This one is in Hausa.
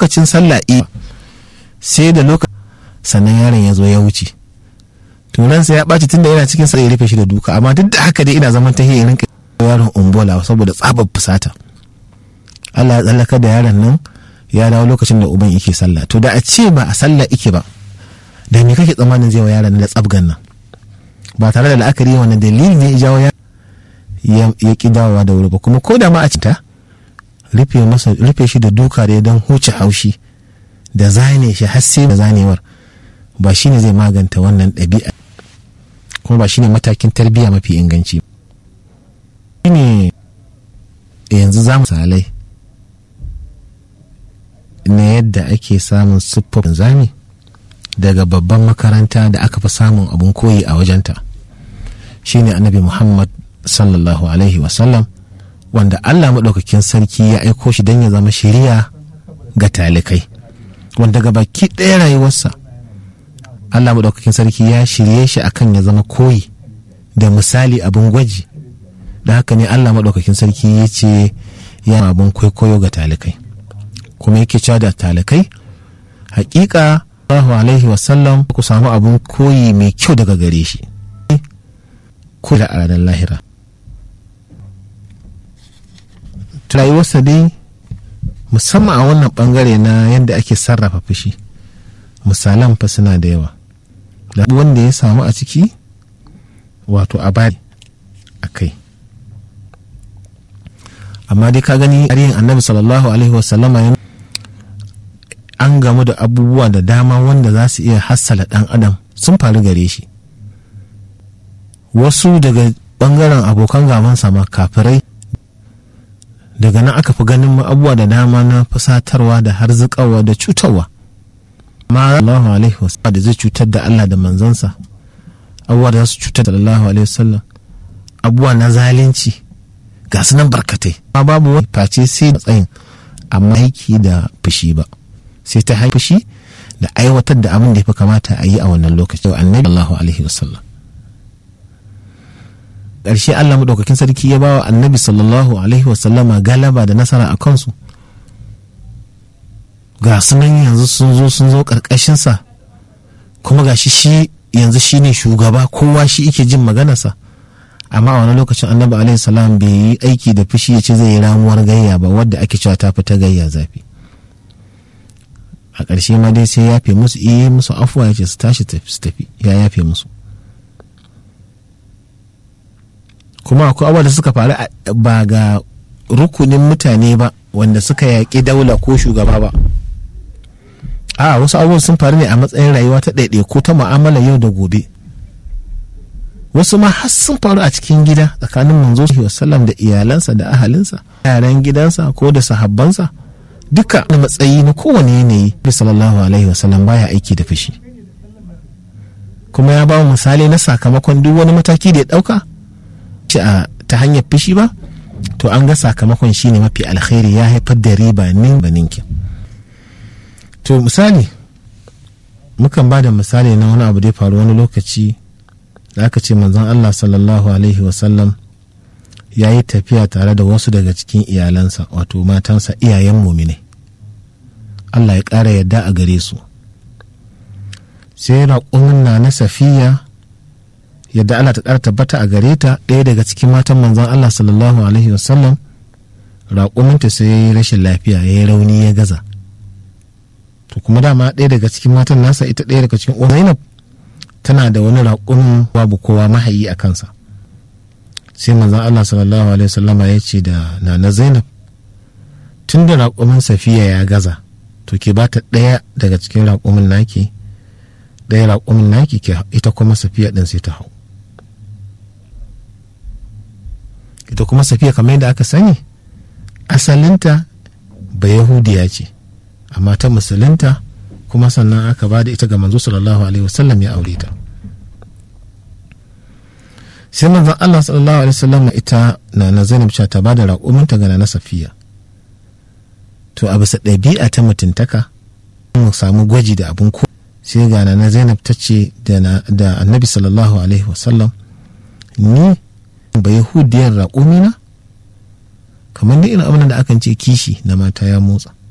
lokacin sallah sai da lokacin sannan yaron ya zo ya wuce turansa ya ɓaci tunda yana cikin sa ya rufe shi da duka amma duk da haka dai ina zaman ta rinka yaron umbola saboda tsabar fusata Allah ya tsallaka da yaron nan ya dawo lokacin da uban yake sallah to da a ce ba a sallah ike ba da me kake tsammanin zai wa yaron da tsabgan nan ba tare da la'akari wannan dalili ne ya jawo ya ki dawowa da wuri ba kuma ko da ma a cita rufe masa rufe shi da duka da don huce haushi da zane shi har sai da zanewar ba shine zai maganta wannan ɗabi'a kuma ba shine matakin tarbiyya mafi inganci shine yanzu za mu salai na yadda ake samun siffofin zami daga babban makaranta da aka fi samun abun koyi a wajenta shine annabi muhammad sallallahu alaihi wasallam wanda allah maɗaukakin sarki ya aiko shi don ya zama shiriya ga talikai wanda ga baki ɗaya rayuwarsa allah maɗaukakin sarki ya shirye shi akan ya zama koyi da misali abin gwaji da haka ne allah maɗaukakin sarki ya ce ya abin kwaikwayo ga talikai kuma yake cewa da talikai hakika sallallahu alaihi wasallam ku samu abin koyi mai kyau daga gare shi ko da a ranar lahira rayuwarsa dai musamman a wannan bangare na yadda ake sarrafa fushi misalan fa suna da yawa da wanda ya samu a ciki wato a bari a kai amma dai ka gani tarihin annabi sallallahu alaihi wasallama an gamu da abubuwa da dama wanda za su iya hassala dan adam sun faru gare shi wasu daga bangaren abokan gabansa ma kafirai daga nan aka fi ganin abubuwa da dama na fusatarwa da harzikawa da cutarwa amma Allahu alaihi wasallam da zai cutar da Allah da manzansa abubuwa da za su cutar da Allahu alaihi wasallam abubuwa na zalunci ga su nan barkatai amma babu wani face sai matsayin amma aiki da fushi ba sai ta haifi fushi da aiwatar da abin da ya fi kamata a yi a wannan lokaci annabi Allahu alaihi wasallam ƙarshe Allah maɗaukakin sarki ya bawa annabi sallallahu alaihi wasallama galaba da nasara a kansu ga sunan yanzu sun zo sun zo ƙarƙashinsa kuma ga shi shi yanzu shi ne shugaba kowa shi ike jin maganarsa amma a wani lokacin annabi alaihi salam bai yi aiki da fushi ya ce zai yi ramuwar gayya ba wadda ake cewa ta fita gayya zafi a ƙarshe ma dai sai ya yafe musu iya musu afuwa ya ce su tashi su tafi ya yafe musu kuma akwai abubuwa da suka faru ba ga rukunin mutane ba wanda suka yaƙi daula ko shugaba ba a wasu abubuwan sun faru ne a matsayin rayuwa ta ɗaiɗaiku ta mu'amala yau da gobe wasu ma har sun faru a cikin gida tsakanin manzo sallam da iyalansa da ahalinsa yaran gidansa ko da sahabbansa duka na matsayi na kowane yanayi sallallahu alaihi wasallam baya aiki da fushi kuma ya ba misali na sakamakon duk wani mataki da ya ɗauka ci a ta hanyar fushi ba to an ga sakamakon shine mafi alkhairi ya haifar da riba nin ba ninkin to misali mukan ba da misali na wani abu da ya faru wani lokaci da aka ce manzon Allah sallallahu alaihi wasallam ya yi tafiya tare da wasu daga cikin iyalansa wato matansa iyayen mumine Allah ya ƙara yadda a gare su sai raƙumin na na safiya yadda Allah ta ƙara tabbata a gare ta ɗaya daga cikin matan manzon Allah sallallahu alaihi wasallam raƙuminta sai ya yi rashin lafiya ya yi rauni ya gaza to kuma dama ɗaya daga cikin matan nasa ita ɗaya daga cikin Zainab tana da wani raƙumin babu kowa mahayi a kansa sai manzon Allah sallallahu alaihi wasallam ya ce da nana Zainab tun da raƙumin safiya ya gaza to ke bata ɗaya daga cikin raƙumin naki ɗaya raƙumin naki ita kuma safiya ɗin sai ta hau ita kuma safiya kamar yadda aka sani asalinta ba yahudiya ce amma ta musulunta kuma sannan aka ba da ita ga manzo sallallahu alaihi wasallam ya aure ta sai manzon Allah sallallahu alaihi wasallam ita na na Zainab cewa ta bada raƙuminta ga na Safiya to a bisa ɗabi'a ta mutuntaka mu samu gwaji da abin ko sai ga na Zainab ta ce da Annabi sallallahu alaihi wasallam ni ba yahudiyar raƙumina kamar da irin abin da akan ce kishi na mata ya motsa